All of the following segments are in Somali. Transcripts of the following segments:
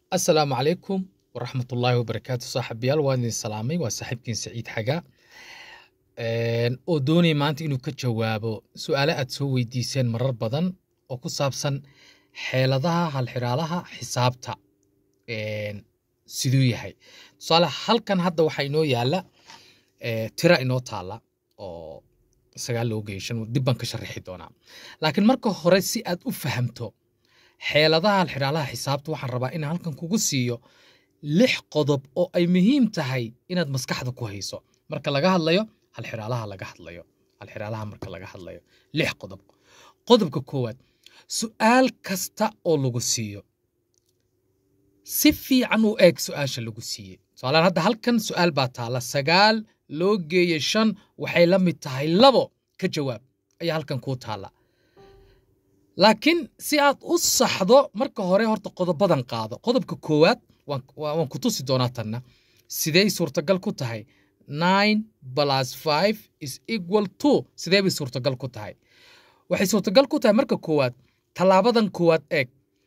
asalaamu calaykum waraxmat ullaahi wabarakaatu saaxiibayaal waan idin salaamay waa saaxiibkiin saciid xaga oo doonaya maanta inuu ka jawaabo su'aale aad soo weydiiseen marar badan oo ku saabsan xeeladaha halxiraalaha xisaabta siduu yahay tusaale halkan hadda waxaa inoo yaala tira inoo taala oo sagaal loo geeyo shan dib baan ka sharaxi doonaa laakiin marka hore si aad u fahamto xeeladaha halxiraalaha xisaabta waxaan rabaa inaan halkan kugu siiyo lix qodob oo ay muhiim tahay inaad maskaxda ku hayso marka laga hadlayo halxiraalaha laga hadlayo halxiraalaha marka laga hadlayo lix qodob qodobka koowaad su'aal kasta oo lagu siiyo si fiican u eeg su'aasha lagu siiyey tusaalean hadda halkan su'aal baa taala sagaal loo geeye shan waxay la mid tahay labo ka jawaab ayaa halkan kuu taala laakiin si aad u saxdo marka hore horta qodobadan qaado qodobka koowaad waan ku tusi doonaa tanna sidey suurtagal ku tahay nine plus five is equal to sidee bay suurtagal ku tahay waxay suurtagal ku tahay marka koowaad tallaabadan koowaad eeg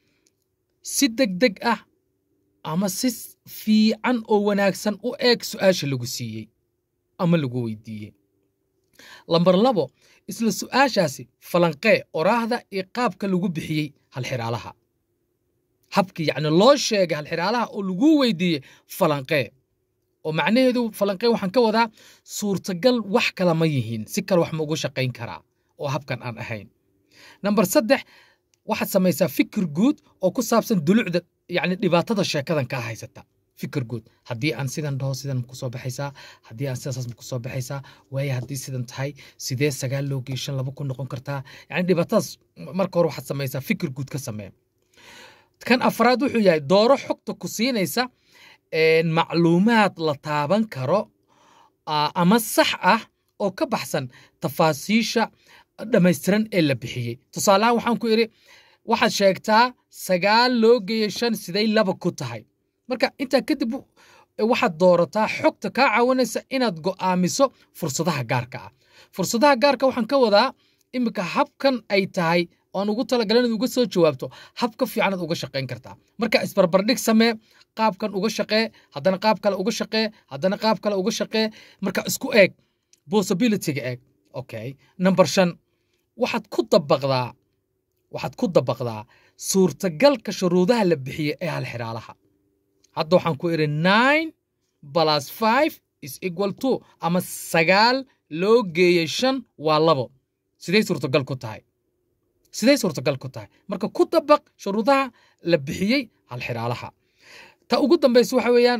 si deg deg ah ama si fiican oo wanaagsan u eeg su'aasha lagu siiyey ama lagu weydiiyey lambar labo isla su'aashaasi falanqee oraahda iyo qaabka lagu bixiyey halxiraalaha habkii yacni loo sheegay halxiraalaha oo lagu weydiiyey falanqee oo macnaheedu falanqee waxaan ka wadaa suurtagal wax kala ma yihiin si kale wax ma ugu shaqayn karaa oo habkan aan ahayn namber saddex waxaad samaysaa fikir guud oo ku saabsan dulucda yacni dhibaatada sheekadan kaa haysata fikir guud haddii aan sidan dhaho sidan ma kusoo baxaysaa haddii aan sidaas ma kusoo baxaysaa waaye haddii sidan tahay sidee sagaal loo geey shan laba ku noqon kartaa yacni dhibaatadaas marka hore waxaad samaysaa fikir guud ka samee kan afraad wuxuu yahay dooro xogta ku siinaysa macluumaad la taaban karo ama sax ah oo ka baxsan tafaasiisha dhammaystiran ee la bixiyey tusaalehaan waxaan ku idhi waxaad sheegtaa sagaal loo geeye shan siday laba ku tahay marka intaa kadib waxaad doorataa xogta kaa caawinaysa inaad go'aamiso fursadaha gaarka ah fursadaha gaarka waxaan ka wadaa iminka habkan ay tahay oan ugu talagalay inaad uga soo jawaabto hab ka fiicanaad uga shaqayn kartaa marka isbarbardhig samee qaabkan uga shaqee haddana qaab kale uga shaqee haddana qaab kale uga shaqee marka isku eeg possibilityga eeg okay number shan waxaad ku dabaqdaa waxaad ku dabaqdaa suurtagalka shuruudaha la bixiyey ee halxiraalaha hadda waxaan ku idhi nine plus five is equal to ama sagaal loo geeyey shan waa labo sidey suurtagal ku tahay sidey suurtagal ku tahay marka ku dabaq shuruudaha la bixiyey halxiraalaha ta ugu dambaysa waxa weeyaan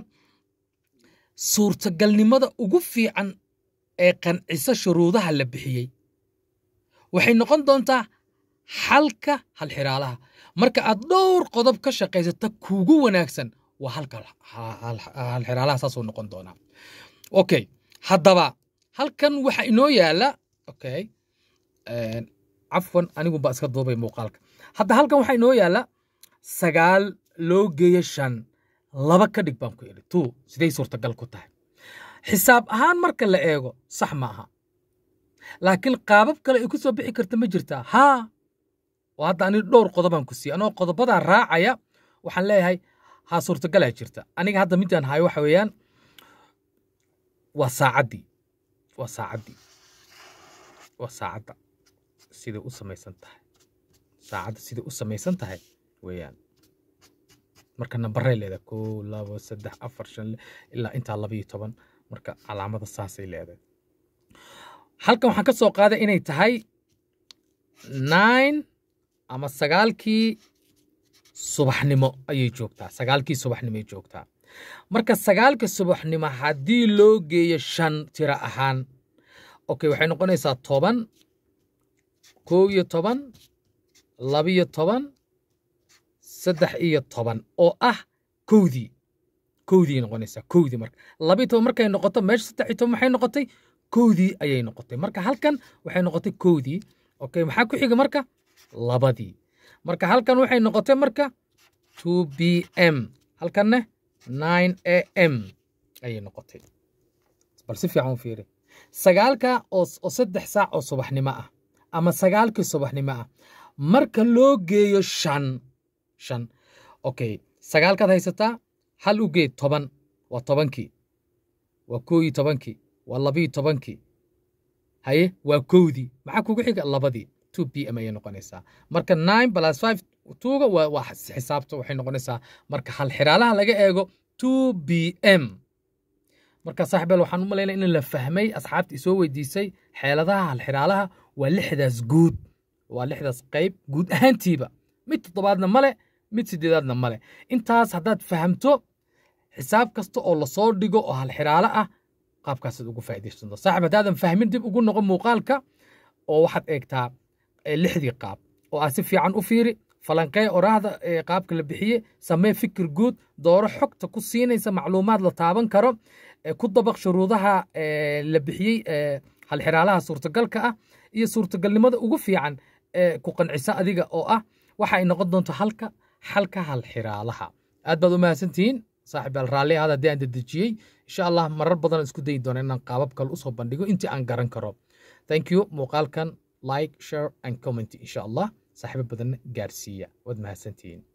suurtagalnimada ugu fiican ee qancisa shuruudaha la bixiyey waxay noqon doontaa xalka halxiraalaha marka aad dhowr qodob ka shaqaysata kuugu wanaagsan waa halka halxiraalaha saasuu noqon doonaa okay haddaba halkan waxa inoo yaala okay cafwan anigu baa iska duubay muuqaalka hadda halkan waxaa inoo yaala sagaal loo geeyo shan laba ka dhig baan ku idhi two siday suurtagal ku tahay xisaab ahaan marka la eego sax ma aha laakiin qaabab kale ay ku soo bixi karta ma jirtaa haa oo hadda ani dhowr qodobaan ku siiyey anoo qodobadaa raacaya waxaan leeyahay haa suurtagalaa jirta aniga hadda midaan hayo waxa weeyaan waa saacaddii waa saacaddii waa saacadda siday u samaysan tahay saacadda siday u samaysan tahay weeyaan marka nambarey leedahay kow labo saddex afar shan ilaa intaa labayo toban marka calaamada saasay leedahay halkan waxaan ka soo qaaday inay tahay nine ama sagaalkii subaxnimo ayay joogtaa sagaalkii subaxnimoay joogtaa marka sagaalka subaxnimo haddii loo geeyo shan tiro ahaan okay waxay noqonaysaa toban kow iyo toban labiyo toban saddex iyo toban oo ah kowdii kowdii noqonaysaa kowdii marka labiyo toban markay noqoto meesha saddex iyo toban maxay noqotay kowdii ayay noqotay marka halkan waxay noqotay kowdii okay maxaa ku xiga marka labadii marka halkan waxay noqotay marka two b m halkanne nine a m ayay noqotay bal si fiican u fiiri sagaalka oo saddex saac oo subaxnimo ah ama sagaalkii subaxnimo ah marka loo geeyo shan shan okay sagaalkaad haysataa hal u geed toban waa tobankii waa koo iyo tobankii waa labiyo tobankii haye waa kowdii maxaa kugu xiga labadii two p m ayay noqonaysaa marka nine plus five tuuga waa waa xisaabta waxay noqonaysaa marka hal xiraalaha laga eego two b m marka saaxiibeel waxaan u malaynaya in la fahmay asxaabta isoo weydiisay xeeladaha halxiraalaha waa lixdaas guud waa lixdaas qayb guud ahaantiiba mid toddobaadna male mid sideedaadna male intaas haddaad fahamto xisaab kasta oo lasoo dhigo oo halxiraalo ah qaabkaasaad ugu faa'iidaysanto saaxiib haddaadan fahmin dib ugu noqon muuqaalka oo waxaad eegtaa lixdii qaab oo aad si fiican u fiiri falankee oraahda qaabka la bixiye samee fikir guud dooro xogta ku siinaysa macluumaad la taaban karo ku dabaq shuruudaha la bixiyey halxiraalaha suurtagalka ah iyo suurtagalnimada ugu fiican ee ku qancisa adiga oo ah waxa ay noqon doonto halka xalka halxiraalaha aad baad u mahadsantihiin saaxiib yaal raalli ahaad haddii aan dedejiyey insha allah marar badan isku dayi doona inaan qaabab kale usoo bandhigo intii aan garan karo thank you muuqaalkan like share and comment insha allah saaxiibo badanna gaarsiiya waad mahadsantihiin